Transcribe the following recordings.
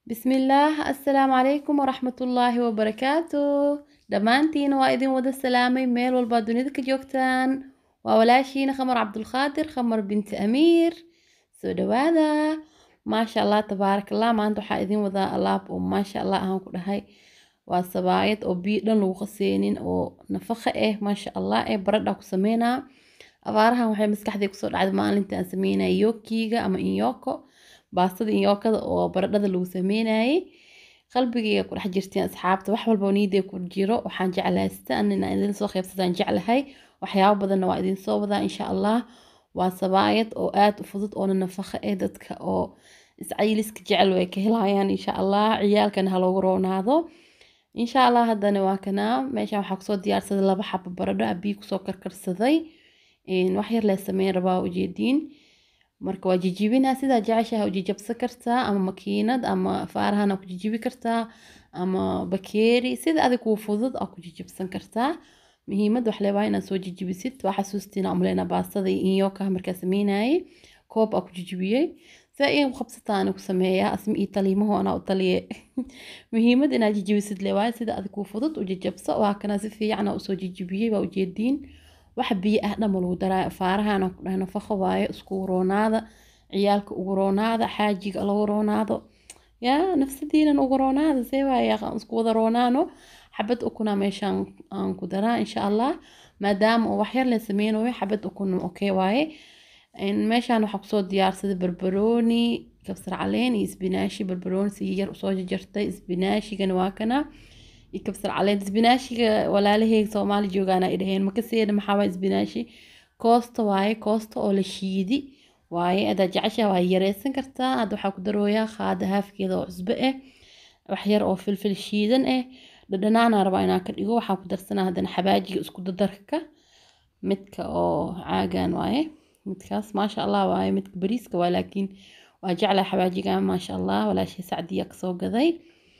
bismillaah assalaamu calaykum waraxmatullaahi wabarakaatu dhammaantiin waa idin wada salaamay meel walbaa dunida ka joogtaan waa walaashiina khamar cabdulqaadir khamar binti amiir soo dhawaada maasha allah tabaarak allah maanta waxaa idin wadaa alaab oo maasha allah ahaan ku dhahay waa sabaayad oo biyo dhan lagu qaseynin oo nafaqa ah maasha allah ee baradha ku sameynaa abaarahan waxay maskaxdii kusoo dhacday maalintii aan sameynaya yokiga ama inyoko baastada inyookada oo baradhada lagu sameynayay qalbigayga ku dhex jirteen asxaabta wax walba niiday ku jiro waxaan jeclaysta anina idin soo qaybsadaan jeclahay waxyaabo badanna waa idin soo wadaa insha allah waa sabaayad oo aad u fudud oona nafaqa eh dadka oo iscayiliska jecel way ka helayaan insha allah ciyaalkana ha loogu roonaado insha allah haddana waa kanaa meeshan waxaa kusoo diyaarsaday laba xabo baradho abiyi kusoo karkarsaday wax yar lee sameyn rabaa ujeediin marka waa jijibinaa sidaa jeceshaha u jijabsan kartaa ama makiinad ama faarahana ku jijibi kartaa ama bakeeri sida adig kuu fudud aa ku jijibsan kartaa muhiimad wax leebaa inaad soo jijibisid waa xasuustina umleyna baastada iyo inyokaha markaa sameynayay koob aa ku jijibiyey saa in qabsataana ku sameeyaa asmi iyo taliimaho anaa u taliye muhiimad inaad jijibisid leewaayo sida adig kuu fudud u jijabso waa kana si fiicana usoo jijibiyey waa ujeediin wax biyo ah dhama lagu daraayo faarahana ku dhahay nafaqo waaye iskugu roonaada ciyaalka ugu roonaada xaajiga lagu roonaado yaa nafsadiinan ugu roonaada see waaye isku wada roonaano xabad ukuna meeshaan aan ku daraa insha allah maadaama oo waxyar la sameynayo xabad ukuna okay waaye meeshaan waxaa kusoo diyaarsaday barbarooni kabsar caleen iyo isbinaashi barbarooni si yar usoo jarjartay isbinaashigana waa kana iyo kabsar caleen isbinaashiga walaalaheyga soomaali joogaana ay dhaheen makaseeda maxaa waa isbinaashi koosta waaye koosta oo la shiidi waaye adaa jeceshaha waa yareysan kartaa hadda waxaa ku darooyaa qaada haafkeeda oo cusbo ah waxyar oo filfil shiidan ah dhadhanaana rabaa inaan ka dhigo waxaa ku darsanaa haddana xabaajiga isku dadarka midka oo caagan waaye midkaas maasha allah waaye midka bariiska waa laakiin waa jeclaa xabaajiga maasha allah walaashii sacdiya kasoo gaday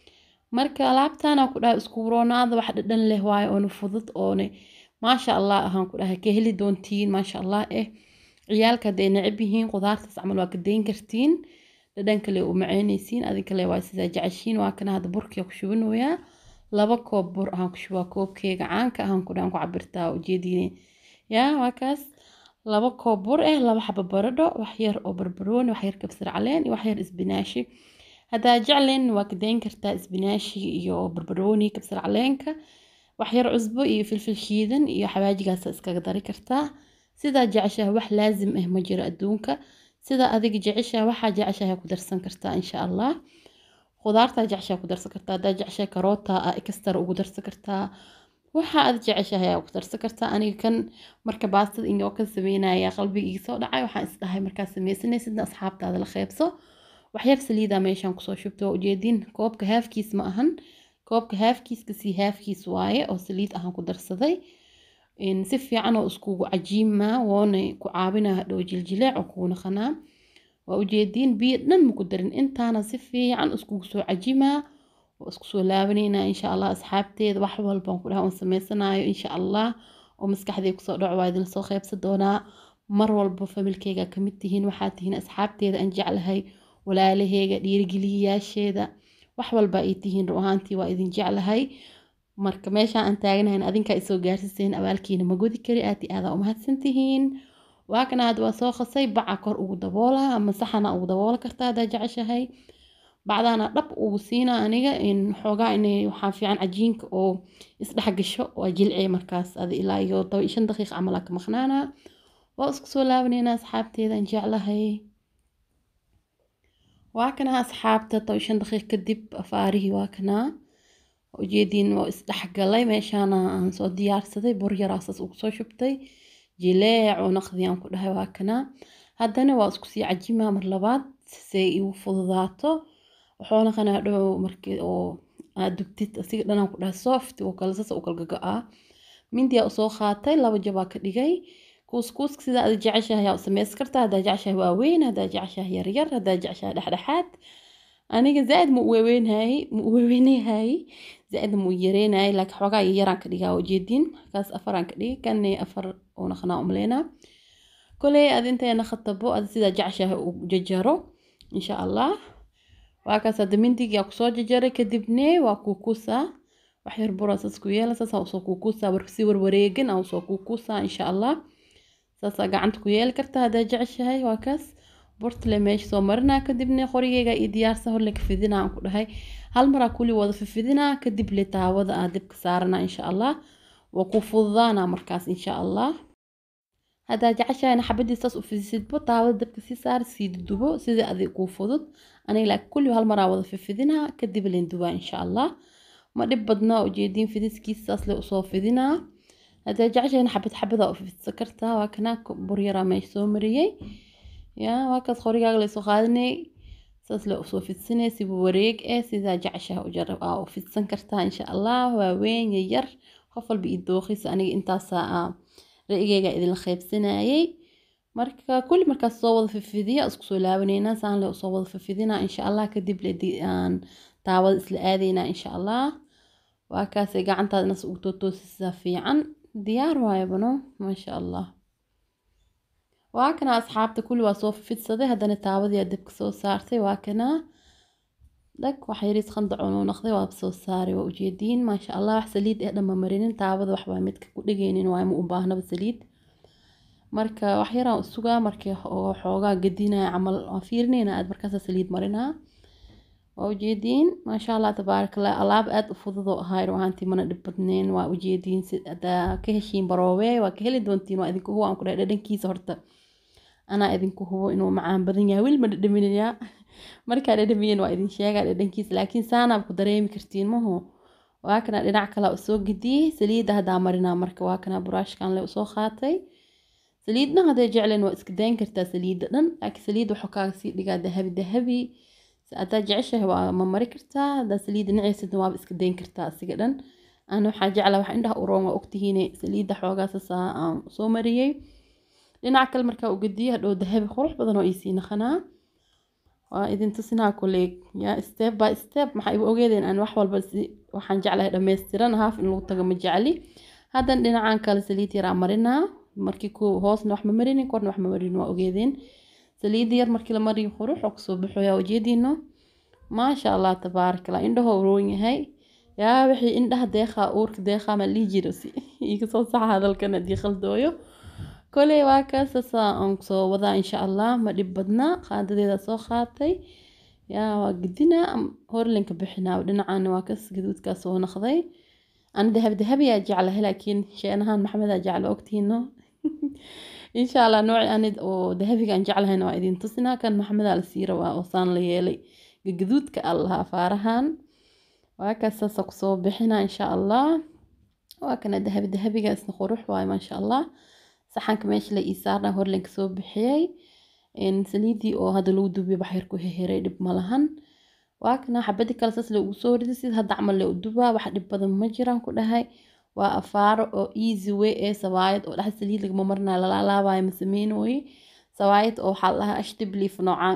marka alaabtana ku dhahay isku roonaada wax dhadhan leh waaye oona fudud oone maasha allah ahaan ku dhahay ka heli doontiin maasha allah eh ciyaalka hadday necab yihiin qudaartaas camal waa ka dayn kartiin dhadhan kale u maceynaysiin adin kale waa sidaa jeceshiin waa kana hadda burkiya ku shubanayaa laba koob bur ahaan ku shubaa koobkeega caanka ahaan ku dhahan ku cabirtaa ujeediine yaa waa kaas laba koob bur eh laba xaba baradho waxyar oo barbarooni waxyar kabsar caleen iyo waxyar isbinaashi haddaa jeclen waa ka dayn kartaa isbinaashiga iyo barbarooni kabsar caleenka waxyar cusbo iyo filfil shiidan iyo xawaajigaasa iskaga dari kartaa sidaa jeceshaha wax laazim ah ma jiro adduunka sidaa adiga jeceshaha waxaa jeceshaha ku darsan kartaa insha allah khudaartaa jeceshaha ku darsan kartaa haddaa jeceshaha karoota a ikastar ugu darsan kartaa waxa aad jeceshahay aa ku darsan kartaa aniga kan marka baastada inoo ka sameynaya qalbigii soo dhacay waxaan isdhahay markaa sameysanaysidna asxaabtaada la qeybso waxyar saliida meeshaan kusoo shubta waa ujeedin koobka haafkiis ma ahan koobka haafkiiska sii haafkiis waaye oo saliid ahaan ku darsaday si fiican oo iskugu cajiima woona ku caabina hadhow jiljileec oo kugu naqanaa waa ujeediin biyo dhan maku darin intaana si fiican iskugu soo cajimaa oo isku soo laabanayna insha allah asxaabteeda wax walbaan ku dhaha oon sameysanayo insha allah oo maskaxdee kusoo dhaco waa idin soo qeybsan doonaa mar walba familkeyga kamid tihiin waxaa tihiin asxaabteeda aan jeclahay walaalaheyga dhiirigeliyayaasheeda wax walba ay tihiin ru ahaantii waa idin jeclahay marka meeshaan aan taagnahayn adinkaa isoo gaarsiseen abaalkiina ma godi kari aad i aadaa umahadsan tihiin waa kana hadda waa soo qasay baca kor ugu daboola ama saxana ugu daboola kartaa haddaa jeceshahay bacdaana dhab ugu siina aniga xoogaa inay waxaa fiican cajiinka oo isdhex gasho waa jilcee markaas ada ilaa iyo shan daqiiq camal aa ka maqnaanaa waa isku soo laabaneynaa asxaabteeda aan jeclahay waa kana asxaabta toban shan daqiiq kadib afaarihii waa kanaa ujeediin waa isdhexgalay meeshaana aan soo diyaarsaday bur yaraasaas ugu soo shubtay jileec oo naqdiyaan ku dhahay waa kanaa haddana waa isku sii cajimaa mar labaad say igu fududaato wuxuu naqanaa dhow markii oo aad dubtid asiga dhanaan ku dhahay soft oo kale sasa u kala gaga-aa mindiyaa usoo qaatay laba jabaa ka dhigay kuuskuuska sidaa ada jeceshahay yaa u sameys kartaa haddaa jeceshahay waaweyn haddaa jeceshahay yaryar haddaa jeceshahay dhexdhexaad aniga zaaid ma uweweynhay ma uweweynayhay zaaid ma u yareynahay laakiin xoogaa yaraan ka dhigaa ujeedin kaas afaraan ka dhigi kanne afar oo naqnaa umleynaa koley ad inteena khatabo ad sidaa jeceshahay u jajaro insha allah waa kaas hadda mindigaa kusoo jajaray kadibne waa kuukuusaa wax yar bura saas ku yeela saasaa usoo kuukuusaa si warwareegin aa usoo kuukuusaa insha allah saasaa gacanta ku yeeli kartaa haddaa jeceshahay waa kaas burtale meesha soo marinaa kadibne qorigeyga iyo diyaarsa horle ka fidinaa aan ku dhahay hal maraa kuli wada fifidinaa kadib le taawada aa dibka saaranaa insha allah waa ku fududaanaa markaas insha allah haddaa jeceshahayna xabadii saas u fidisidbo taawada dabka sii saar sii dudubo sidii adig kuu fudud aniga laakiin kulli hal maraa wada fifidinaa kadib leen dubaa insha allah ma dhib badnaa ujeediin fidiskiisa saas le usoo fidinaa haddaa jeceshahayna xabad xabadaa u fidsa kartaa waa kanaa buryaraa meesha soo mariyey yaa waa kaas qorigaaga laysoo qaadinay saas le usoo fidsanay siba wareeg eh sidaa jeceshaha u jarab aa u fidsan kartaa insha allah waaweyn yar qof walba ii dooqiisa aniga intaasaa aa ra-igeyga idinla qaybsanayay marka kulli markaas soo wada fifidiya isku soo laabaneynaa saan le usoo wada fifidinaa insha allah kadib le aan taawada isla aadaynaa insha allah waa kaasay gacantaadna ugu tootoosisaa fiican diyaar waayabano maasha allah waa kana asxaabta kulli waa soo fidsaday haddana taawadii dabka soo saartay waa kana dhag wax yariis qandacun uu noqday waa soo saaray waa ujeediin maasha allah wax saliid eh dhanma marinin taawada waxbaa midka ku dhegeynin waa ma u baahnaba saliid marka wax yaraan sugaa markii xoogaa gadinaya camal waa fiirinayna aad markaasa saliid marinaa waa ujeediin maasha allah tabaarakallah alaab aad u fududoo ahaa ruahaantii mana dhib badneen waa ujeediin hadaa ka heshiin baroowe waa ka heli doontiin waa idinku hubo aan ku dhahay dhadhankiisa horta anaa idinku hubo inuu macaan badan yahay weli ma dhadhaminayaa markaa dhadhamiyeen waa idin sheegaa dhadhankiisa laakiin saanaab ku dareemi kartiin maho waa kana dhinac kale usoo gediyey saliidda haddaa marinaa marka waa kana buraashkan le usoo qaatay saliidna hadday jecleen waa iska dayn kartaa saliidda dhan laakiin saliidda waxuu kaaga sii dhigaa dahabi dahabi haddaa jeceshahay waa ma mari kartaa haddaa saliidda naceysidna waaba iska dayn kartaa asiga dhan ana waxaa jeclaa wax indhaha uroon waa ogtihiine saliidda xoogaasasaa aan soo mariyey dhinac kale markaa u gediye hadhow dahabi qurux badan oo iisii naqanaa waa idin tusinaa kuleeg yaa step by step maxaa igu ogeedeen aan wax walba waxaan jeclahay dhammaystiran haaf in lagu tago ma jecli haddana dhinacan kale saliid yaraa marinaa markii ku hoosna wax ma marinin korna wax ma marinin waa ogeedeen saliid yar markii la mariyo qurux oo kusoo baxo yaa ujeediino maasha allah tabaarakallah indhahoo uroon yahay yaa wixii indhaha deeqaa uurka deeqaa ma lihi jiro si iga soo saxa hadalkan haddii khaldooyo koley waa kaasasaa aan kusoo wadaa insha allah ma dhib badnaa qaadadeeda soo qaatay yaa waa gedinaa horlinka bixinaa dhinacana waa kas gaduudkaa soo naqday ana dahab dahabiyaa jeclahay laakiin sheenahaan maxamedaa jecla ogtihiino insha allah nooci anid oo dahabigaan jeclahayna waa idin tusinaa kan maxamedaa la sii rabaa oo saan la yeelay gaduudka allaha afaarahan waa kaasaasa kusoo bixinaa insha allah waa kana dahabi dahabiga isna qurux waaye maasha allah saxanka meesha la ii saarna horlenka soo bixiyey saliidii oo hadda lagu dubiyo baxyar ku heheray dhib ma lahan waa kana xabadii kale saas le ugu soo ridi sida hadda camal le u dubaa wax dhib badan ma jiraan ku dhahay waa afaaro oo easy way ee sawaayad oo dhex saliid lagama marnaa lalaalaabayo ma sameynooye sawaayad oo waxaa lahaa ashtibliif noocaan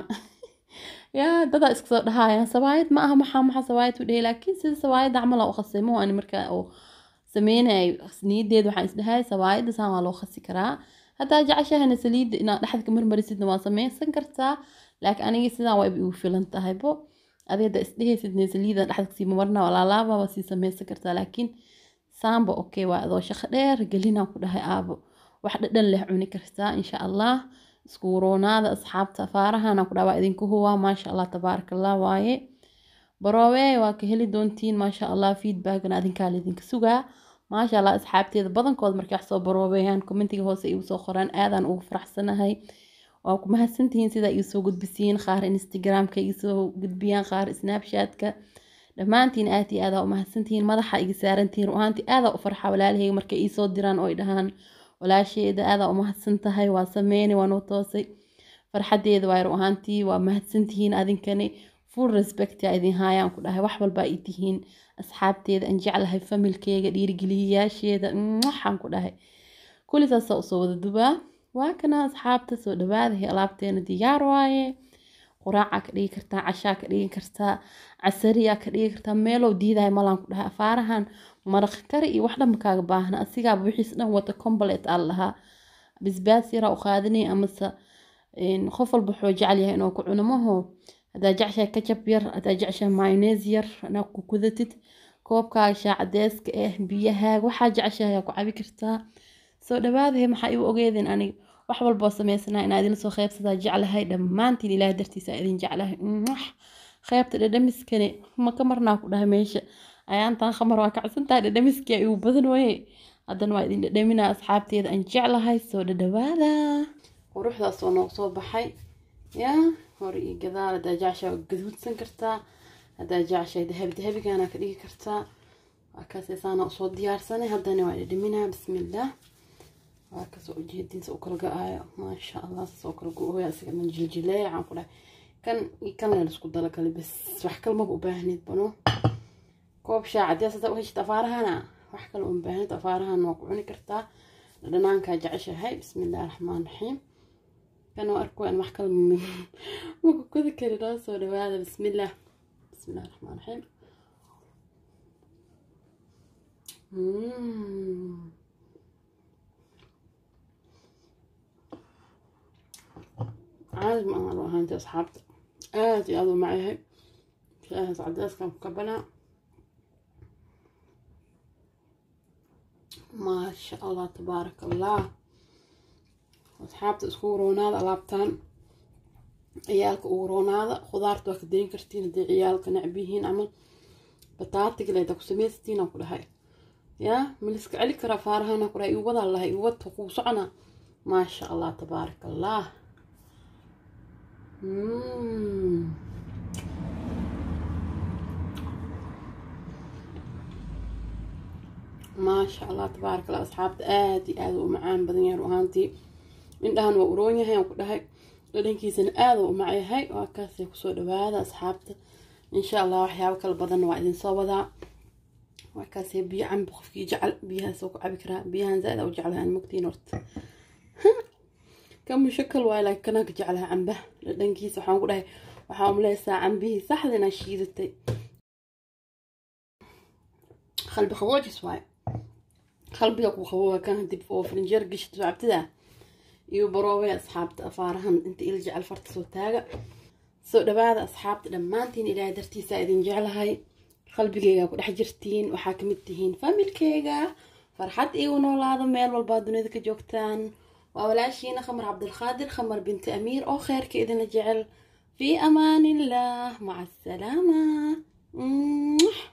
yaa dadaa iska soo dhahayaan sawaayad ma aha maxaa maxaa sawaayad u dhahay laakiin sida sawaayadda camal aa u khasay ma ani markaa oo sameynay niyadeed waxaan isdhahay sawaayadda saan waa loo khasi karaa haddaa jeceshahayna saliidda inaad dhexda ka marmarisidna waa sameysan kartaa laakiin aniga sidaan waa igu filan tahay bo adi hadda isdhehaysidna saliidda dhexda kasii mamarna waa laalaaba waa sii sameysan kartaa laakiin saamba okay waa adoo shaqo dheer gelinaan ku dhahay aabo wax dhadhan leh cuni kartaa insha allah isku roonaada asxaabta faarahana ku dhaha waa idinku huwaa maasha allah tabaarakallah waaye baroowe waa ka heli doontiin maasha allah feedbackna adinkaa laydinka sugaa maasha allah asxaabteeda badankood markay wax soo baroobeeyaan commentiga hoose igu soo qoraan aadaan ugu faraxsanahay waa ku mahadsantihiin sidaa igu soo gudbisiin qaar instagramka igu soo gudbiyaan qaar snapchatka dhammaantiin aad iyo aadaa u mahadsantihiin madaxa iga saarantihiin ruahaantii aadaa u farxa walaalahayga markay iisoo diraan oo ay dhahaan walaasheeda aadaa u mahadsan tahay waa sameynay waa noo toosay farxadeeda waa ruahaantii waa mahadsantihiin adinkani full respect aa idin haayaan ku dhahay wax walbaa ii tihiin asxaabteeda aan jeclahay familkeyga dhiirigeliyayaasheeda waxaan ku dhahay kulli saasaa usoo wada dubaa waa kana asxaabta soo dhawaadahay alaabteena diyaar waaye quraacaa ka dhigi kartaa cashaa ka dhigi kartaa casariyaa ka dhigi kartaa meelow diidahay malaan ku dhahay afaarahan maraq kari iyo wax dhanba kaaga baahna asigaaba wixiis dhan wata combalet aan lahaa bisbaas yaraa u qaadinay amase qof walba wuxuu jecel yahay inuu ku cuno maho haddaa jeceshahay kajab yar haddaa jeceshahay mayonnaise yar inaad ku kudatid koobkaaga shaacadeeska eh biyahaaga waxaa jeceshahay aa ku cabi kartaa soo dhawaadahe maxaa igu ogeedin aniga wax walboo samaysanaa inaa idin soo qeybsadaa jeclahay dhammaantiin ilaahay dartiisa idin jeclahay qeybta dhadhamiskani ma ka marnaa ku dhahay meesha ayaantan khamar waa kacsantahay dhadhamiskii igu badan waye haddana waa idin dhadhaminaa asxaabteeda aan jeclahay soo dhadhawaada quruxdaas oo noogu soo baxay yaa hore iyo gadaal haddaa jeceshaa waa gaduudsan kartaa haddaa jeceshahay dahabi dahabigaana ka dhigi kartaa waa kaasaysaana usoo diyaarsanay haddana waa dhadhaminaa bismillaah waa kasoo ujeedinsa u kala go-aayo maasha allah saas oo kala go-ooya isaga dhan jiljileecaan ku dhahay kan iyo kan leen isku dalakale bas wax kalmaba u baahneyd bano koob shaac haddii asataa u heshid afaarahana wax kale uma baahneyd afaarahan waa ku cuni kartaa dhanaankaa jeceshahay bismillahi raxmaan raxiim kan waa arko aan wax kale ma ku kodi karinaa soo dhawaada bismillaah bismillahi raxmaan raxiim caadi ma aan ahaanti asxaabta aada iyo aada u macyahay shaahaas cadeeskan ku kabanaa maasha allah tabaaraka allah asxaabta isku roonaada alaabtaan ciyaalka ugu roonaada khudaarta waa ka dayn kartiin haddii ciyaalka necbihiin camal bataatigaleda ku samaysatiin aan ku dhahay yaa miliska celi kara faarahana ku dhahay igu wadaa lahay igu wadka kuu socona maasha allah tabaaraka allah maasha allah tabaaraka allah asxaabta aada iyo aada u macaan badan yahay ahaantii indhahan waa uroon yahay aan ku dhahay dhadhankiisana aada u macyahay waa kaasay kusoo dhawaada asxaabta insha allah waxyaabo kala badanna waa idin soo wadaa waa kaasay biyo cambi qofkii jecel biyahaas ku cabi karaa biyahan zaaid u jeclahay aan mogtiin horta kan mushakal waay laakiin kanaa ka jeclaha camba dhadhankiisa waxaan ku dhahay waxaa umleysaa cambihii saxda inaa shiidatay qalbi qaboojis waay qalbiga ku qabooba kan dib oo filinjeer gishid soo cabtida iyo baroobay asxaabta afaarahan inta ila jecel farta soo taaga soo dhawaada asxaabta dhammaantiin ilaahay dartiisa idin jeclahay qalbigeyga ku dhex jirtiin waxaa kamid tihiin familkeyga farxad iigu noolaada meel walbaa dunida ka joogtaan waa walaashiina khamar cabdilqaadir khamar binti amiir oo kheyrka idinla jecel fii amaan illah maca asalaama